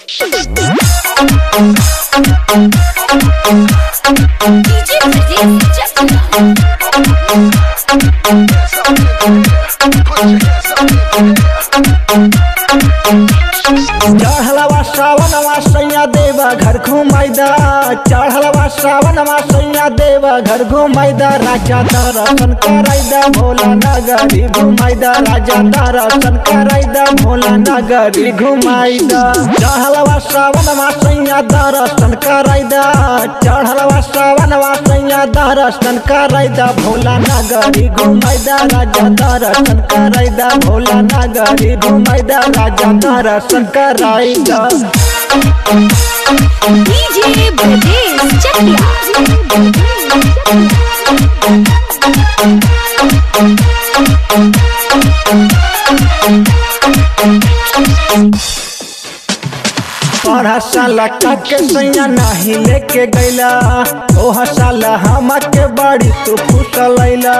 DJ Pradeep Chakla. चढ़लवा श्रावणवा सैया देवा घर घुमाइदा चढ़लवा श्रावणवा सैया देवा घर घुमाइदा राजा दर्शन कराइदा भोला नगरी घुमाइदा राजा दर्शन कराइदा भोला नगरी घुमाइदा चढ़लवा श्रावणवा सैया दर्शन कराइदा चढ़लवा श्रावणवा सैया दर्शन कराइदा भोला नगरी घुमाइदा राजा दर्शन कराइदा भोला नगरी घुमाइदा राजा दर्शन कराइदा DJ Pradeep Chakla. पढ़ा साला काके सैया नाही लेके गैला ओह साला हमके बाड़ी तू फुसलैला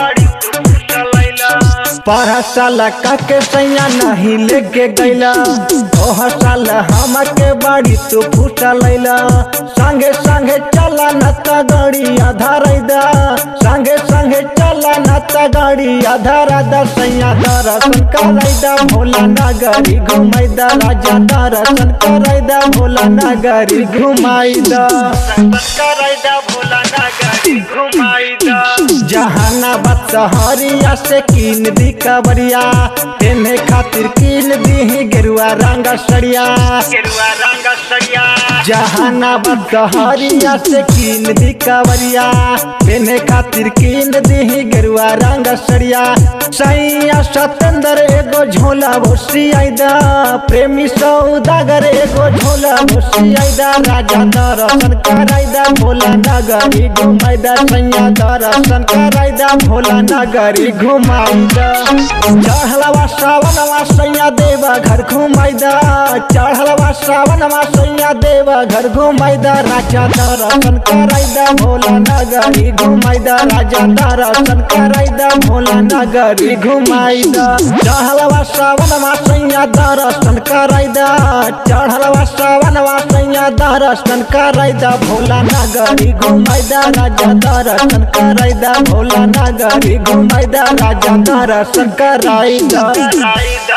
पढ़ा साला काके सैया नहीं लेके गैला ओह साला हमके बाड़ी तू फुसलैला संगे संगे चला न त गाड़ी आधारैदा संगे संगे चला न त गाड़ी आधारदा सैया दर्शन करैदा भोला नगरी घुमैदा राजा दर्शन करैदा भोला नगरी घुमाइदा करैदा भोला नगरी घुमाइदा जहानाबाद सहरिया से कीन दी कबरिया तेने खातिर कीन दी गेरुआ रंग सड़िया गेरुआ रंग सड़िया जहानाबाद सहरिया से कीन दी कबरिया तेने खातिर कीन दी गेरुआ रंग सड़िया सैया सतेंद्र एगो झोला भोसी आइदा प्रेमी सौदागर एगो झोला भोसी आइदा राजा दर्शन कराइदा भोला नगरी घुमाइदा सैया दर्शन कराइदा भोला नगरी घुमाइदा चढ़लवा श्रावणवा सैया देवा घर घुमाइदा चढ़लवा श्रावणवा सैया देवा घर घुमाइदा राजा दर्शन कराइदा भोला नगरी घुमाइदा राजा दर्शन कराइदा भोला नगरी घुमाइदा चढ़लवा श्रावणवा सैया दर्शन कराइदा चढ़लवा श्रावणवा सैया दर्शन कराइदा भोला नगरी घुमाइदा राजा दर्शन कराइदा भोला नगरी घुमाइदा राजा दर्शन कराइदा